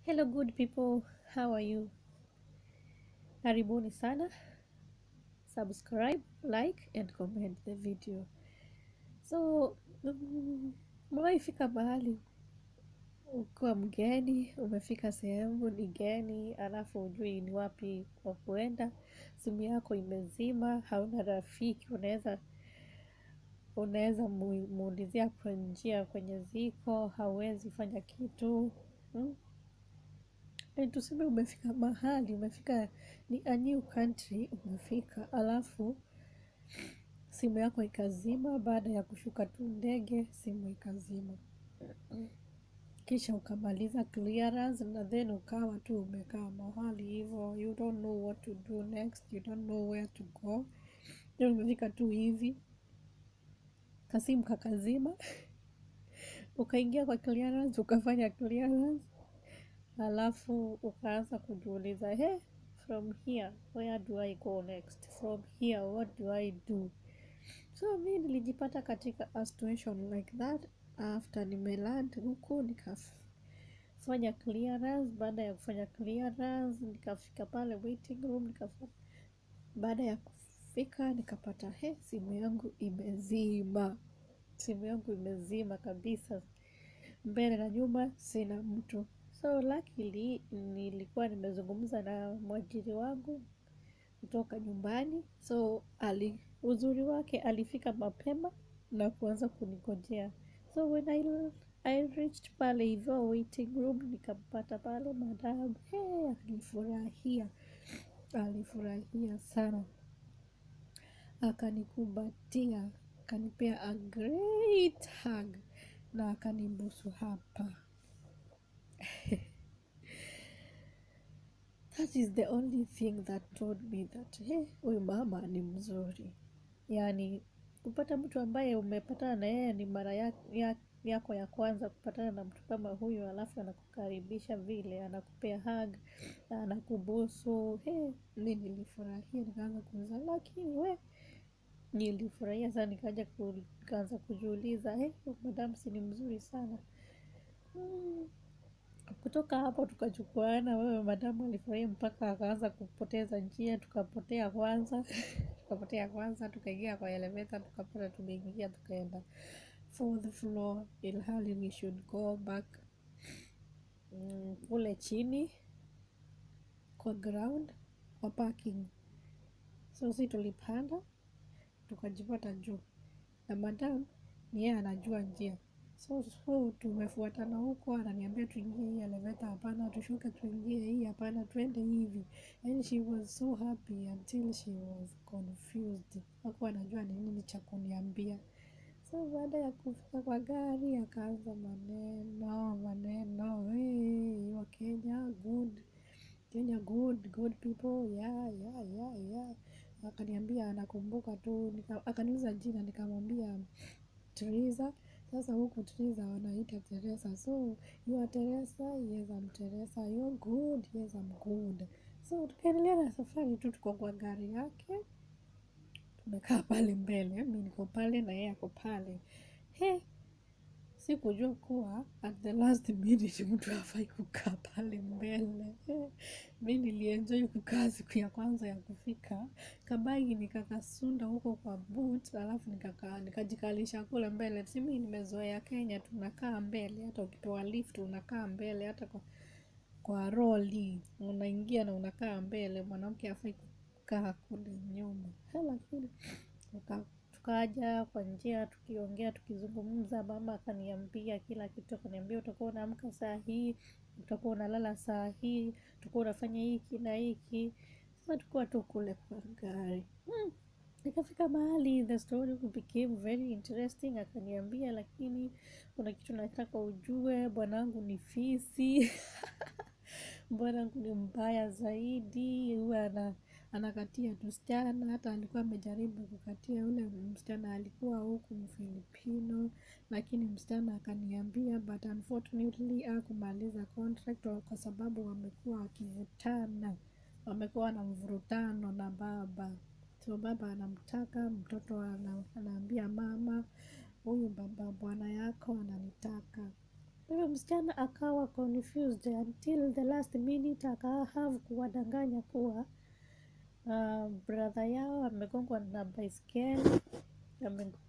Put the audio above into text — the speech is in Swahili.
Hello good people, how are you? Karibuni sana. Subscribe, like and comment the video. So, mm, umewahi fika mahali ukiwa mgeni, umefika sehemu ni geni, alafu hujui ni wapi kwa kuenda, simu yako imezima, hauna rafiki, unaweza unaweza mu- muulizia kwa njia kwenye ziko, hauwezi fanya kitu mm? Eh, tuseme umefika mahali umefika ni a new country umefika alafu simu yako ikazima baada ya kushuka tu ndege simu ikazima kisha ukamaliza clearance na then ukawa tu umekaa mahali hivyo you don't know what to do next you don't know where to go then umefika tu hivi kasimu kakazima ukaingia kwa clearance ukafanya clearance alafu ukaanza kujiuliza he from here where do i go next from here what do i do so mi nilijipata katika a situation like that after nimeland huku nikafanya clearance baada ya kufanya clearance nikafika pale waiting room nikafa baada ya kufika nikapata he simu yangu imezima simu yangu imezima kabisa mbele na nyuma sina mtu so luckily nilikuwa nimezungumza na mwajiri wangu kutoka nyumbani so ali uzuri wake alifika mapema na kuanza kunigojea so when I, I reached pale hivyo waiting room nikampata pale madam hey, alifurahia alifurahia sana akanikumbatia akanipea a great hug na akanibusu hapa that is the only thing that told me that hey, huyu mama ni mzuri yaani kupata mtu ambaye umepatana na yeye ni mara ya, ya, yako ya kwanza kupatana na mtu kama huyu alafu anakukaribisha vile anakupea hug anakubusu hey, mi nilifurahia nikaanza kuuliza lakini we nilifurahia sana nikaja ku- nikaanza kujiuliza hey, madam si ni mzuri sana mm. kutoka hapo tukachukuana wewe madamu alifurahia mpaka akaanza kupoteza njia tukapotea kwanza tukapotea kwanza tukaingia kwa elementa tukapata tumeingia tukaenda fourth floor ilhali we should go back mm, kule chini kwa ground kwa parking so si tulipanda tukajipata juu na madam ni yeye anajua njia so, so tumefuatana huko ananiambia tuingie hii eleveta hapana tushuke tuingie hii hapana twende hivi and she was so happy until she was confused hakuwa anajua ni nini cha kuniambia so baada ya kufika kwa gari akaanza maneno maneno hey, you are kenya good kenya good good people yeah, yeah, yeah, yeah. akaniambia anakumbuka tu nika, akaniuliza jina nikamwambia Teresa. Sasa huku Teresa wanaita Teresa. So you are Teresa? Yes, I'm Teresa. You are good? Yes, I'm good. So tukaendelea na safari tu, tuko kwa gari yake, tumekaa pale mbele, mi niko pale na yeye ako pale. He, sikujua kuwa at the last minute mtu hafai kukaa pale mbele. He, mi nilienjoy kukaa siku ya kwanza ya kufika kabagi nikakasunda huko kwa boot alafu nikaka nikajikalisha kule mbele simi nimezoea kenya tunakaa mbele hata ukipewa lift unakaa mbele hata kwa, kwa roli unaingia na unakaa mbele mwanamke afai kukaa kule nyuma Ha, lakini tuka- tukaja kwa njia tukiongea tukizungumza mama akaniambia kila kitu akaniambia utakuwa unaamka saa hii utakuwa unalala saa hii utakuwa unafanya hiki na hiki sasa tukuwa tu kule kwa gari hmm. ikafika mahali the story became very interesting akaniambia lakini kuna kitu nataka ujue bwanangu ni fisi bwanangu ni mbaya zaidi huwa ana anakatia tusichana hata alikuwa amejaribu kukatia yule msichana alikuwa huku mfilipino lakini msichana akaniambia but unfortunately akumaliza contract wa- kwa sababu wamekuwa wakivutana wamekuwa na mvurutano na baba so baba anamtaka mtoto ana, anaambia mama huyu baba bwana yako ananitaka Kwa hivyo msichana akawa confused until the last minute akahave kuwadanganya kuwa uh, brother yao amegongwa na baiskeli ame-